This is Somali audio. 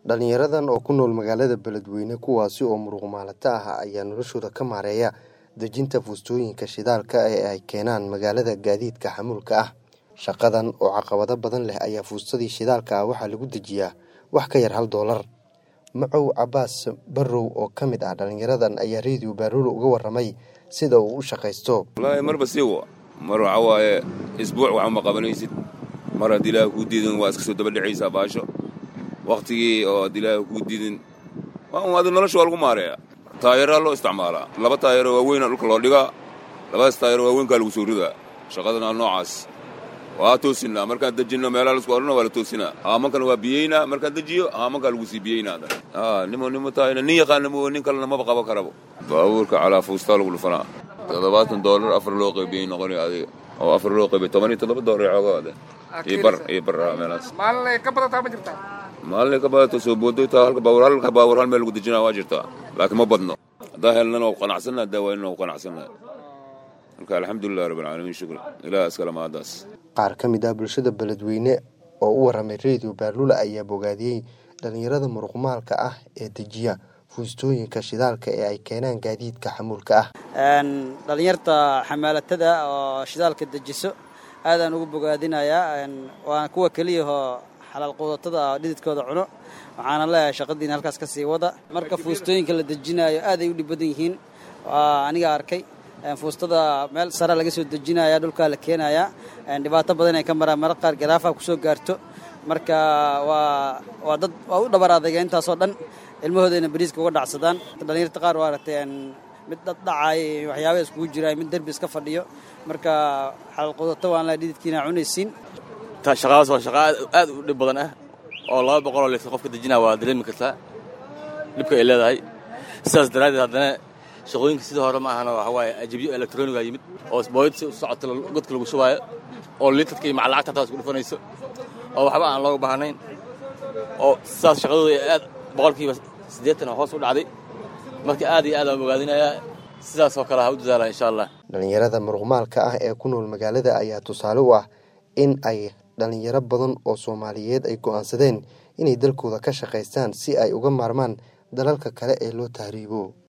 dhalinyaradan oo ku nool magaalada beledweyne kuwaasi oo muruqmaalato ah ayaa noloshooda ka maareeya dejinta fuustooyinka shidaalka ee ay keenaan magaalada gaadiidka xamuulka ah shaqadan oo caqabado badan leh ayaa fuustadii shidaalka ah waxaa lagu dejiyaa wax ka yar hal doolar macow cabaas barrow oo ka mid ah dhalinyaradan ayaa reediyo baarulo uga waramay sida uu u shaqaysto wallaahi marba siiwa mar waxa waaye isbuuc wax uma qabanaysid mar haddii ilaaha kuu diidin waa iska soo daba dhacaysaa baasho wakhtigii oo haddii ilaaha kuu diidin adi nolosha waa lagu maareeya taayaraa loo isticmaalaa laba taayaro waaweyna dhulka loo dhigaa labadaas taayaro waaweynkaa lagu soo ridaa shaqadana noocaas waa toosinaa markaan dejinno meelaha lasku odhana waa la toosinaa haamankana waa biyeynaa markaan dejiyo haamankaa lagu sii biyeynaa nimo nimo taayna nin yaqaana mo nin kalena maba qabo karabo baabuurka calaa fuustaa lagu dhufanaa toddobaatan doolar afar loo qaybiyey noqonay adiga oo afar loo qaybiyey toban iyo toddoba doolar coogaade iyo bar iyo bar meelahaas maalin ka badataa ma jirtaa maalin ka badato soo boodoytaa halka baawur halka baawur hal meel lagu dejinaa waa jirtaa laakiin ma badno haddaa helnana waa qanacsanna haddaa waynana waa qanacsanna marka alxamdulilah rabbilcaalamiin shukran ilaah iskale maadaas qaar ka mid ah bulshada beledweyne oo u waramay reediyo baarlula ayaa bogaadiyey dhalinyarada muruqmaalka ah ee dejiya fuustooyinka shidaalka ee ay keenaan gaadiidka xamuulka ah dhalinyarta xamaalatada oo shidaalka dejiso aadaan ugu bogaadinayaa waana kuwa keliyahoo xalaal quudatada dhididkooda cuno waxaana leeyahay shaqadiina halkaas ka sii wada marka fuustooyinka la dejinaayo aaday u dhib badan yihiin aniga arkay fuustada meel sare laga soo dejinaya dhulkaa la keenayaa dhibaato badan ay ka maraan marar qaar garaafa kusoo gaarto marka waa waa dad waa u dhabar adayga intaasoo dhan ilmahoodayna bariiska uga dhacsadaan dhalinyarta qaar waa aragtay mid dhadhacaay waxyaabaa iskugu jira mid derbi iska fadhiyo marka xalaal qudato waan la dhididkiina cunaysiin shaqadaas waa shaqa aad u dhib badan ah oo laba boqoloo litir qofka dejinaa waa dareemi kartaa dhibka ay leedahay sidaas daraaddeed haddana shaqooyinka sidii hore ma ahana waxa waaye ajabyo elektroniga yimid oo booyad si u socota godka lagu shubaayo oo litarka iyo macalacagta hataa isku dhufanayso oo waxba aan looga baahnayn oo sidaas shaqadooda aad boqolkiiba siddeetan hoos u dhacday marka aad iyo aad aan ogaadinayaa sidaasoo kale ha u dadaala insha allah dhalinyarada muruqmaalka ah ee ku nool magaalada ayaa tusaale u ah in ay dhalinyaro badan oo soomaaliyeed ay go'aansadeen inay dalkooda ka shaqaystaan si ay uga maarmaan dalalka kale ee loo tahriibo